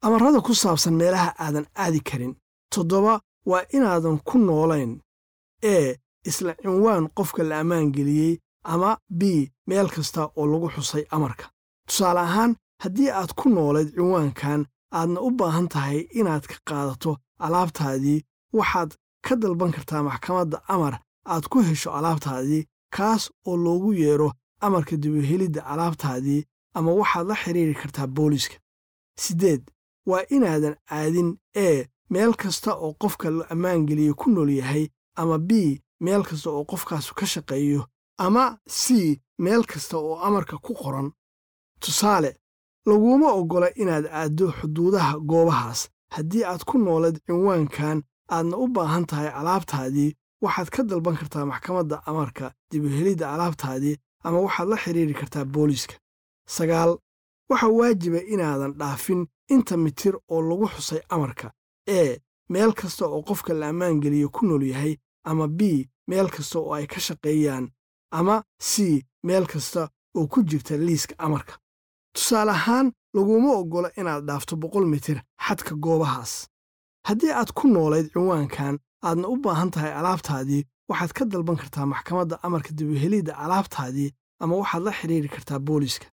amarrada ku saabsan meelaha aadan aadi karin toddoba waa inaadan ku noolayn ee isla cinwaan qofka la ammaangeliyey ama b meel kasta oo lagu xusay amarka tusaale ahaan haddii aad ku noolayd cinwaankan aadna u baahan tahay inaad ka qaadato alaabtaadii waxaad ka dalban kartaa maxkamadda amar aad ku hesho alaabtaadii kaas oo loogu yeedho amarka dibuhelidda alaabtaadii ama waxaad la xidhiiri kartaa booliiska siddeed waa inaadan aadin ee meel kasta oo qofka la ammaangeliye ku nool yahay ama b meel kasta oo qofkaasu ka shaqeeyo ama c meel kasta oo amarka ku qoran tusaale laguma oggola inaad aaddo xuduudaha goobahaas haddii aad ku noolayd cinwaankan aadna u baahan tahay alaabtaadii waxaad ka dalban kartaa maxkamadda amarka dibuhelidda alaabtaadii ama waxaad la xidhiiri kartaa booliiska sagaal waxaa waajiba inaadan dhaafin inta mitir oo lagu xusay amarka ee meel kasta oo qofka la ammaangeliye ku nool yahay ama b meel kasta oo ay ka shaqeeyaan ama c meel kasta oo ku jirta liiska amarka tusaale ahaan laguma oggola inaad dhaafto boqol mitir xadka goobahaas haddii aad ku noolayd cinwaankan aadna u baahan tahay alaabtaadii waxaad ka dalban kartaa maxkamadda amarka dibuhelidda alaabtaadii ama waxaad la xidhiiri kartaa booliiska